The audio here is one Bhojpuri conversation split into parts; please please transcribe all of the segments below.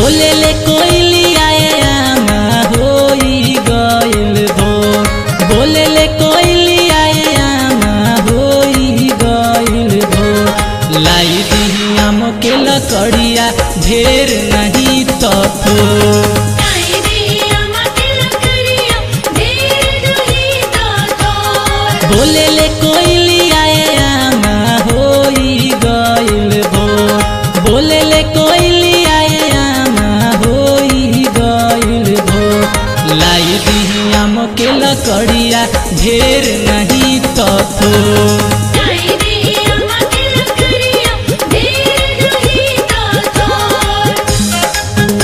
बोले ले कोइलिया आमा होई गइल भोर बोले ले कोइलिया आमा होई गइल भोर लाई दी आम के लकड़िया ढेर नहीं तो थोर आई रे अम्मा के लकड़िया ढेर नहीं तो तोर बोले ले कोइलिया आमा होई गइल भोर बोले ले कोइलिया आमा होई गइल भोर लाई दी आम के लकड़िया ढेर नहीं तो थोर आई रे अम्मा के लकड़िया ढेर नहीं तो तोर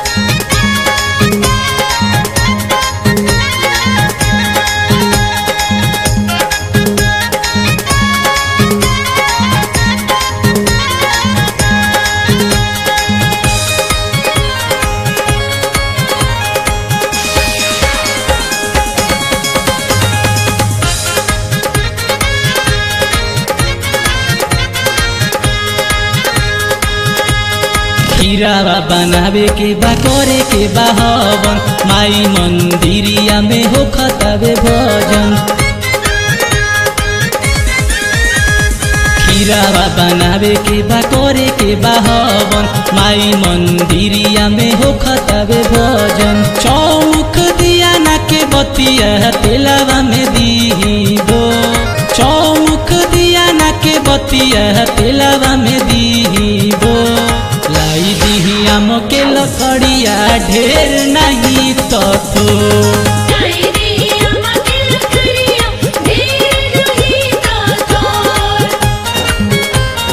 खीरावा बनावे के बा करे के बा हवन माई मंदिरिया में हो खतावे भजन खीरावा बनावे के बा करे के बा हवन माई मंदिरिया में हो खतावे भजन चौमुख दिया ना के बतिया तेलावा में दी दो चौमुख दिया ना के बतिया तेलावा में दी दो लाई दी आम के लकड़िया ढेर नहीं तो थो आई रे अम्मा के लकड़िया ढेर नहीं तो तोर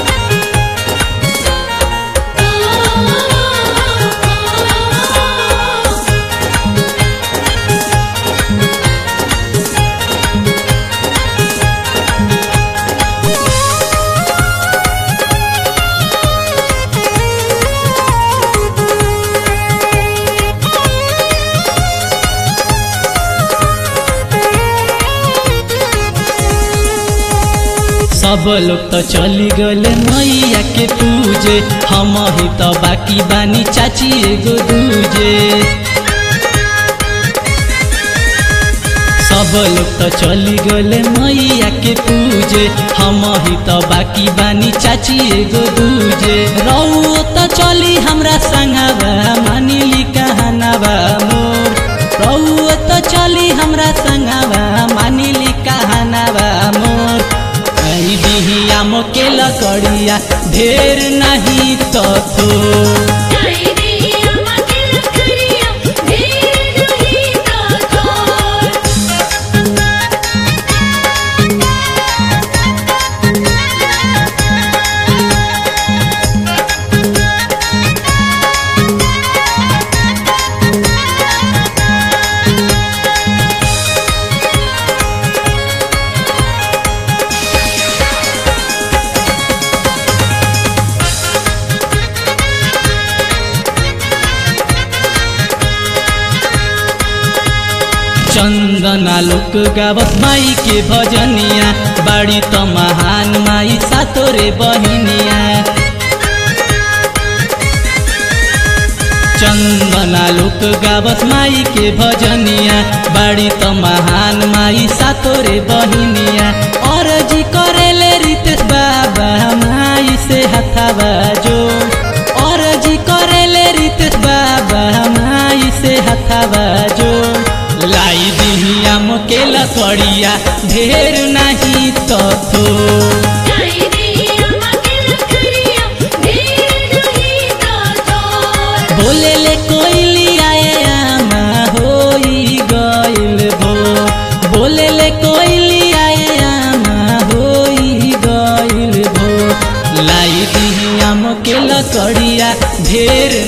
सब लोग तो चली गले मैया के पूजे हम ही तो बाकी बानी चाची एगो दूजे सब लोग तो चली गले मैया के पूजे हम ही तो बाकी बानी चाची एगो दूजे रौ तो चली हमरा संगवा मानिली कहनावा मोर रौ तो चली हमरा संगवा मानिली कहनावा मोर आई दिही आम के लकड़िया ढेर नहीं तो थो आई रे अम्मा के लकड़िया ढेर नहीं तो तोर चंदना लोक गावत माई के भजनिया बाड़ी त महान माई सातोरे बहिनिया चंदना लोक गावत माई के भजनिया बाड़ी त महान माई सातोरे बहिनिया और जी करेले रितेश बाबा माई से हथावा जो और जी करेले रितेश बाबा माई से हथावा जो लाई दिही आम के लकड़िया ढेर नहीं तो थो आई रे अम्मा के लकड़िया ढेर नहीं तो तोर बोले ले कोइलिया आमा होई गइल भो बोले ले कोइलिया आमा होई गइल भो लाई दिही आम के लकड़िया ढेर